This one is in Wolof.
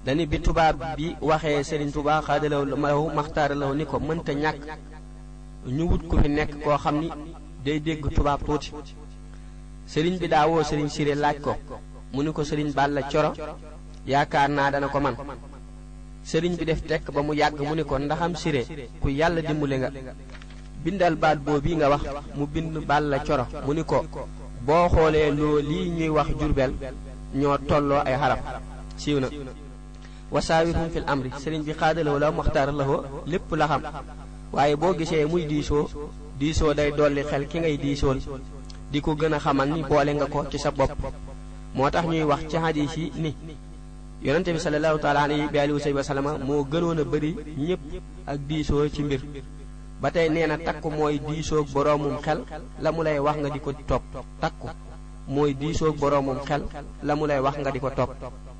dani bi tubaab bi waxee Serigne Touba xaadalaw lahu maxtaaralaw ni ko mënta ñàkk ñu wut ku fi nekk koo xam ni day dégg tubaab tuuti Serigne bi daa woo Serigne Siré laaj ko mu ni ko Serigne Balla Coro yaakaar naa dana ko man Serigne bi def tekk ba mu yàgg mu ni ko ndaxam Siré ku yàlla dimbale nga bindal baat boobu nga wax mu bind Balla Coro mu ni ko boo xoolee loo lii ñuy wax Jurbel ñoo tolloo ay xaraf siiw na wasaawirhum fil amri sëriñ bi xaadalawo la maxtaar la lépp la xam waaye boo gisee muy diisoo diisoo day dolli xel ki ngay diisool di ko gën a xamal ni boole nga ko ci sa bopp moo tax ñuy wax ci hadis yi ni yonente bi sallallahu taala alayhi bi alihi wa sallama moo gënoon a bëri ñëpp ak diisoo ci mbir ba tey nee na takku mooy diisoog boroomum xel la mu lay wax nga di ko topp takku mooy diisoog boroomum xel la mu lay wax nga di ko topp